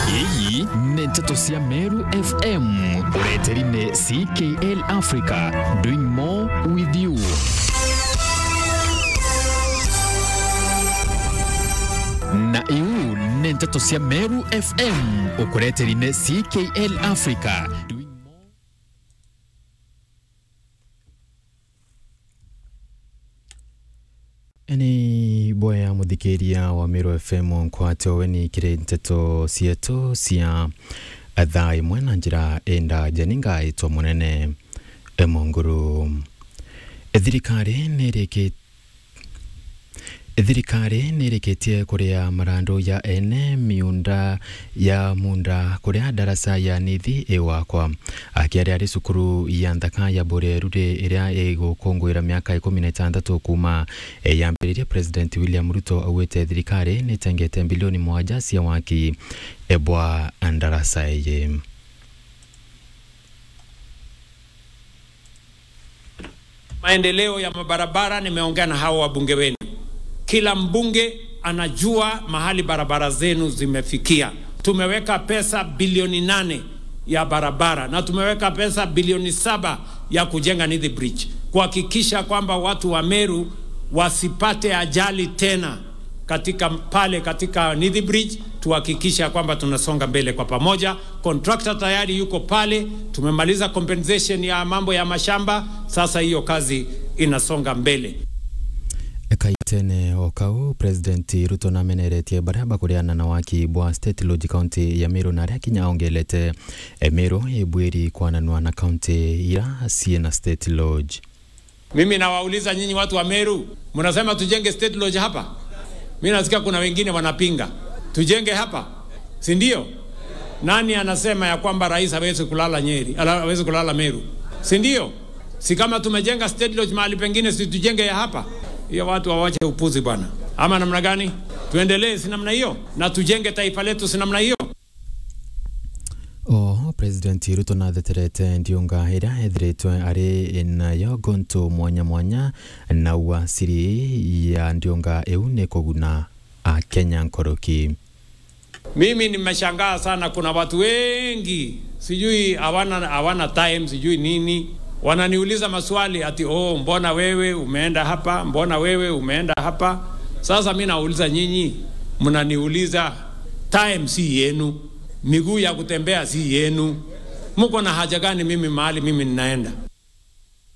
iyi nĩ ndeto cia meru fm ũreteri-inĩ ckl africa doing more with you na iu nĩ ndeto cia meru fm ũkũreteri-inĩ ckl africa doing more ni boya muthikiria wa Meru FM nkwate we ni kire nteto cietu cia thaa imwe na njira enda janinga itwa munene emonguru thirikari nĩrĩkĩte thirikari nĩrĩkĩtie kũrĩa marandu ya ene miunda ya munda kũrĩa ndaraca ya nithi ĩwakwa akĩarĩ arĩ cukuru ya nthaka ya Burerure ĩrĩa ĩgũkũngũĩra mĩaka ikũmi na ĩtandatũ kuma yambĩrĩrie President William Ruto augĩte thirikari nĩtengete bilioni mwanja cia waki ebwa ndaraca ĩyĩ maendeleo ya mabarabara, nimeongea na hao wabunge wenu. Kila mbunge anajua mahali barabara zenu zimefikia. Tumeweka pesa bilioni nane ya barabara na tumeweka pesa bilioni saba ya kujenga Nithi Bridge kuhakikisha kwamba watu wa Meru wasipate ajali tena katika pale katika Nithi Bridge, tuhakikisha kwamba tunasonga mbele kwa pamoja. Contractor tayari yuko pale, tumemaliza compensation ya mambo ya mashamba, sasa hiyo kazi inasonga mbele. kaitene o kau president ruto nameneretie baria bakuriana na waki bwa state lodge county ya miru na aria kinya ongelete e miru ibwiri kwananua na county ira ciena state lodge Mimi nawauliza nyinyi watu wa Meru, mnasema tujenge state lodge hapa? Mimi nasikia kuna wengine wanapinga tujenge hapa, si ndio? Nani anasema ya kwamba rais hawezi kulala Nyeri, ala- hawezi kulala Meru, si ndio? Si kama tumejenga state lodge mahali pengine, si tujenge ya hapa? Hiyo watu wawache upuzi bwana, ama namna gani? Tuendelee si namna hiyo, na tujenge taifa letu si namna hiyo. o president ruto natheterete ndiunga iria ethiritwe ari nayo gontu mwanya mwanya na uasiri ya ndiunga iu ni kuguna akenya nkoroki Mimi nimeshangaa sana, kuna watu wengi sijui hawana hawana time sijui nini, wananiuliza maswali ati oh, mbona wewe umeenda hapa, mbona wewe umeenda hapa. Sasa mi nauliza nyinyi, mnaniuliza time si yenu, miguu ya kutembea si yenu, mko na haja gani mimi mahali mimi ninaenda?